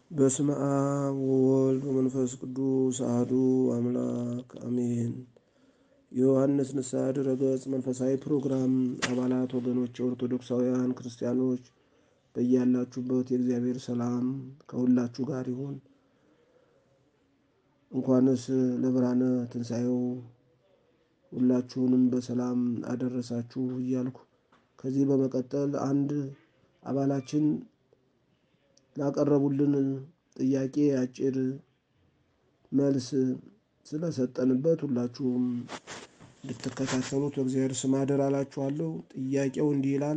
በስመ አብ ወወልድ ወመንፈስ ቅዱስ አሐዱ አምላክ አሜን። የዮሐንስ ንስሐ ድረገጽ መንፈሳዊ ፕሮግራም አባላት ወገኖች፣ ኦርቶዶክሳውያን ክርስቲያኖች በያላችሁበት የእግዚአብሔር ሰላም ከሁላችሁ ጋር ይሁን። እንኳንስ ለብርሃነ ትንሣኤው ሁላችሁንም በሰላም አደረሳችሁ እያልኩ ከዚህ በመቀጠል አንድ አባላችን ላቀረቡልን ጥያቄ አጭር መልስ ስለሰጠንበት ሁላችሁም እንድትከታተሉት በእግዚአብሔር ስም አደራ እላችኋለሁ። ጥያቄው እንዲህ ይላል።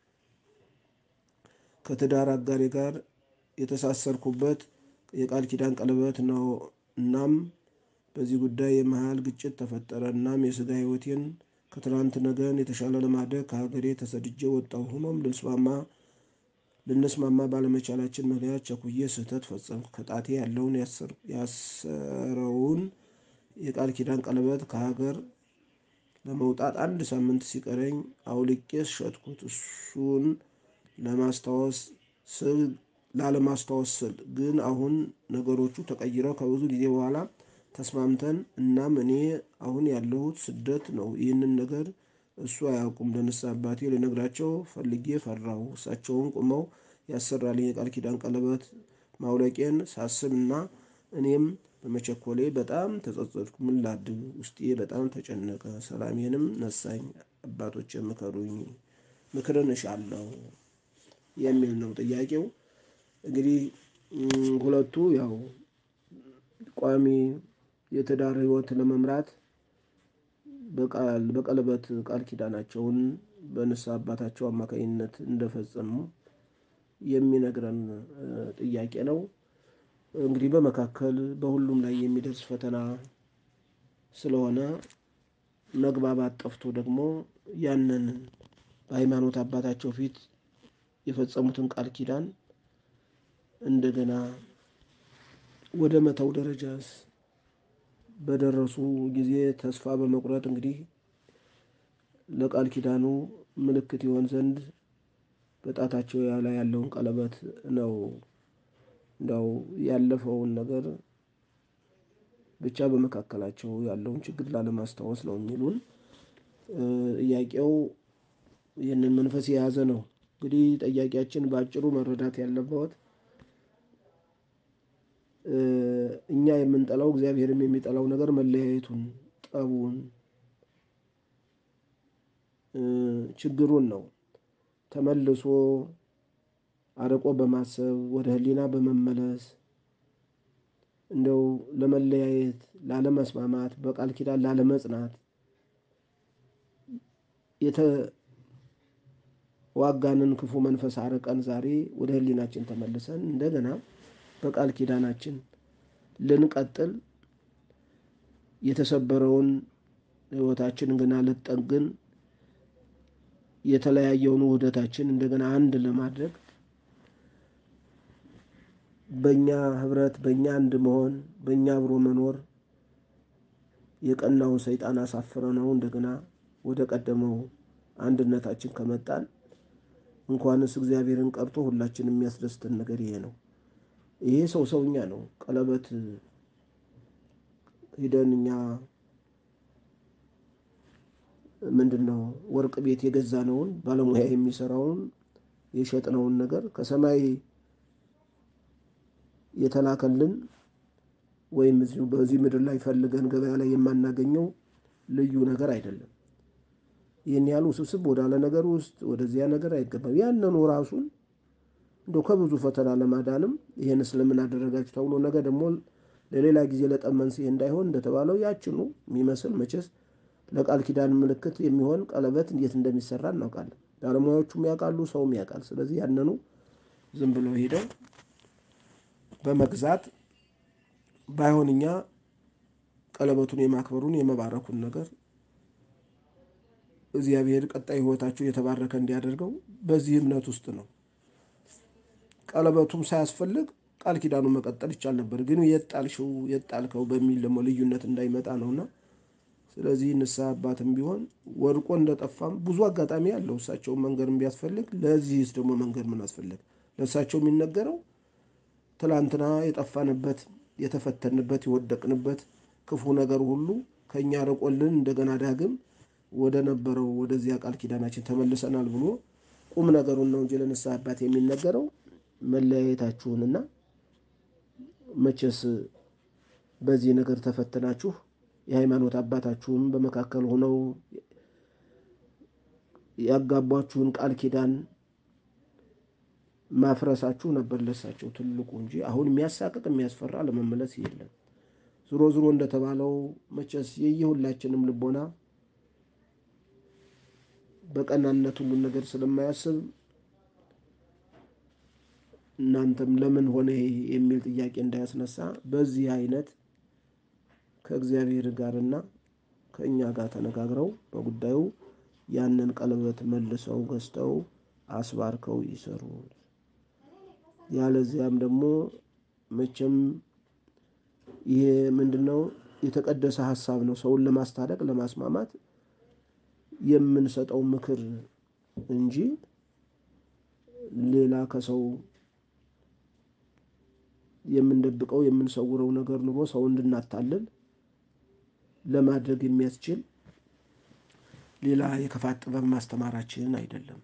ከትዳር አጋሬ ጋር የተሳሰርኩበት የቃል ኪዳን ቀለበት ነው። እናም በዚህ ጉዳይ የመሀል ግጭት ተፈጠረ። እናም የስጋ ሕይወቴን ከትናንት ነገን የተሻለ ለማድረግ ከሀገሬ ተሰድጄ ወጣሁ። ሆኖም ልንስማማ ልንስማማ ባለመቻላችን ምክንያት ቸኩዬ ስህተት ፈጸምኩ። ከጣቴ ያለውን ያሰረውን የቃል ኪዳን ቀለበት ከሀገር ለመውጣት አንድ ሳምንት ሲቀረኝ አውልቄ ሸጥኩት። እሱን ለማስታወስ ስል ላለማስታወስ ስል ግን አሁን ነገሮቹ ተቀይረው ከብዙ ጊዜ በኋላ ተስማምተን እናም እኔ አሁን ያለሁት ስደት ነው። ይህንን ነገር እሱ አያውቁም። ለንስሐ አባቴ ልነግራቸው ፈልጌ ፈራሁ። እሳቸውን ቁመው ያሰራልኝ የቃል ኪዳን ቀለበት ማውለቄን ሳስብ እና እኔም በመቸኮሌ በጣም ተጸጸትኩ። ምን ላድርግ? ውስጤ በጣም ተጨነቀ፣ ሰላሜንም ነሳኝ። አባቶች ምከሩኝ፣ ምክርን እሻለሁ የሚል ነው ጥያቄው። እንግዲህ ሁለቱ ያው ቋሚ የትዳር ሕይወት ለመምራት በቀለበት ቃል ኪዳናቸውን በንስሐ አባታቸው አማካኝነት እንደፈጸሙ የሚነግረን ጥያቄ ነው። እንግዲህ በመካከል በሁሉም ላይ የሚደርስ ፈተና ስለሆነ መግባባት ጠፍቶ ደግሞ ያንን በሃይማኖት አባታቸው ፊት የፈጸሙትን ቃል ኪዳን እንደገና ወደ መተው ደረጃስ በደረሱ ጊዜ ተስፋ በመቁረጥ እንግዲህ ለቃል ኪዳኑ ምልክት ይሆን ዘንድ በጣታቸው ላይ ያለውን ቀለበት ነው እንዳው ያለፈውን ነገር ብቻ በመካከላቸው ያለውን ችግር ላለማስታወስ ነው የሚሉን። ጥያቄው ይህንን መንፈስ የያዘ ነው። እንግዲህ ጠያቂያችን በአጭሩ መረዳት ያለበት እኛ የምንጠላው እግዚአብሔርም የሚጠላው ነገር መለያየቱን፣ ጠቡን፣ ችግሩን ነው። ተመልሶ አርቆ በማሰብ ወደ ሕሊና በመመለስ እንደው ለመለያየት፣ ላለመስማማት፣ በቃል ኪዳን ላለመጽናት የተዋጋንን ክፉ መንፈስ አርቀን ዛሬ ወደ ሕሊናችን ተመልሰን እንደገና በቃል ኪዳናችን ልንቀጥል የተሰበረውን ሕይወታችን ገና ልጠግን የተለያየውን ውህደታችን እንደገና አንድ ለማድረግ በእኛ ህብረት በእኛ አንድ መሆን በእኛ አብሮ መኖር የቀናውን ሰይጣን አሳፍረ ነው እንደገና ወደ ቀደመው አንድነታችን ከመጣን እንኳንስ እግዚአብሔርን ቀርቶ ሁላችን የሚያስደስተን ነገር ይሄ ነው። ይሄ ሰው ሰውኛ ነው። ቀለበት ሂደን እኛ ምንድን ነው ወርቅ ቤት የገዛነውን ባለሙያ የሚሰራውን የሸጥነውን ነገር ከሰማይ የተላከልን ወይም እዚሁ በዚህ ምድር ላይ ፈልገን ገበያ ላይ የማናገኘው ልዩ ነገር አይደለም። ይህን ያህል ውስብስብ ወዳለ ነገር ውስጥ ወደዚያ ነገር አይገባም። ያንኑ ራሱን እንደው ከብዙ ፈተና ለማዳንም ይህን ስለምን አደረጋችሁ ተብሎ ነገ ደግሞ ለሌላ ጊዜ ለጠብ መንስኤ እንዳይሆን እንደተባለው ያችኑ የሚመስል መቼስ ለቃል ኪዳን ምልክት የሚሆን ቀለበት እንዴት እንደሚሰራ እናውቃለን። ባለሙያዎቹም ያውቃሉ፣ ሰውም ያውቃል። ስለዚህ ያንኑ ዝም ብሎ ሄደው በመግዛት ባይሆን እኛ ቀለበቱን የማክበሩን የመባረኩን ነገር እግዚአብሔር ቀጣይ ሕይወታችሁ የተባረከ እንዲያደርገው በዚህ እምነት ውስጥ ነው። ቀለበቱም ሳያስፈልግ ቃል ኪዳኑ መቀጠል ይቻል ነበር። ግን የጣልሽው የጣልከው በሚል ደግሞ ልዩነት እንዳይመጣ ነውና ስለዚህ ንስሐ አባትም ቢሆን ወድቆ እንደጠፋም ብዙ አጋጣሚ ያለው እሳቸውን መንገድ ቢያስፈልግ ለዚህስ ደግሞ መንገድ ምን አስፈለግ? ለእሳቸው የሚነገረው ትላንትና የጠፋንበት የተፈተንበት የወደቅንበት ክፉ ነገር ሁሉ ከእኛ ርቆልን እንደገና ዳግም ወደ ነበረው ወደዚያ ቃል ኪዳናችን ተመልሰናል ብሎ ቁም ነገሩን ነው እንጂ ለንስሐ አባት የሚነገረው መለያየታችሁንና መቼስ በዚህ ነገር ተፈትናችሁ የሃይማኖት አባታችሁም በመካከል ሆነው ያጋቧችሁን ቃል ኪዳን ማፍረሳችሁ ነበር ለሳቸው ትልቁ እንጂ አሁን የሚያሳቅቅ የሚያስፈራ ለመመለስ የለም። ዝሮ ዝሮ እንደተባለው መቼስ የየሁላችንም ልቦና በቀናነት ሁሉን ነገር ስለማያስብ እናንተም ለምን ሆነ የሚል ጥያቄ እንዳያስነሳ በዚህ አይነት ከእግዚአብሔር ጋርና ከእኛ ጋር ተነጋግረው በጉዳዩ ያንን ቀለበት መልሰው ገዝተው አስባርከው ይሰሩ። ያለዚያም ደግሞ መቼም ይሄ ምንድን ነው? የተቀደሰ ሀሳብ ነው። ሰውን ለማስታረቅ ለማስማማት የምንሰጠው ምክር እንጂ ሌላ ከሰው የምንደብቀው የምንሰውረው ነገር ኑሮ ሰው እንድናታልል ለማድረግ የሚያስችል ሌላ የክፋት ጥበብ ማስተማራችን አይደለም።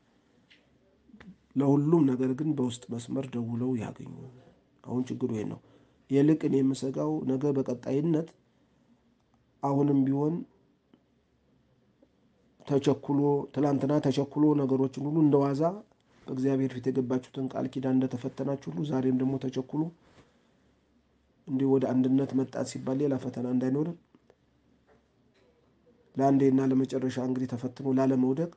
ለሁሉም ነገር ግን በውስጥ መስመር ደውለው ያገኙ። አሁን ችግሩ ይሄ ነው። ይልቅ እኔ የምሰጋው ነገ በቀጣይነት አሁንም ቢሆን ተቸኩሎ ትላንትና ተቸኩሎ ነገሮችን ሁሉ እንደዋዛ በእግዚአብሔር ፊት የገባችሁትን ቃል ኪዳን እንደተፈተናችሁ ሁሉ ዛሬም ደግሞ ተቸኩሎ እንዲህ ወደ አንድነት መጣት ሲባል ሌላ ፈተና እንዳይኖርን ለአንዴና ለመጨረሻ እንግዲህ ተፈትኖ ላለመውደቅ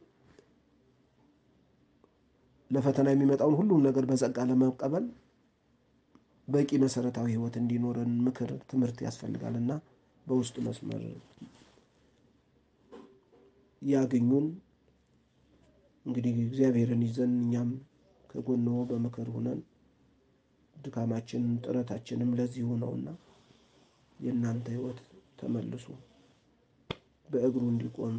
ለፈተና የሚመጣውን ሁሉም ነገር በጸጋ ለመቀበል በቂ መሰረታዊ ሕይወት እንዲኖረን ምክር፣ ትምህርት ያስፈልጋልና በውስጥ መስመር ያገኙን። እንግዲህ እግዚአብሔርን ይዘን እኛም ከጎንዎ በምክር ሁነን ድካማችን ጥረታችንም ለዚሁ ነውና የእናንተ ሕይወት ተመልሶ በእግሩ እንዲቆም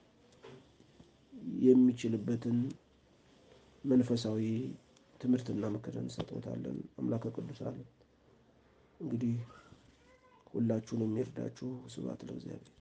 የሚችልበትን መንፈሳዊ ትምህርትና ምክር እንሰጥዎታለን። አምላከ ቅዱሳን እንግዲህ ሁላችሁንም ይርዳችሁ። ስብሐት ለእግዚአብሔር።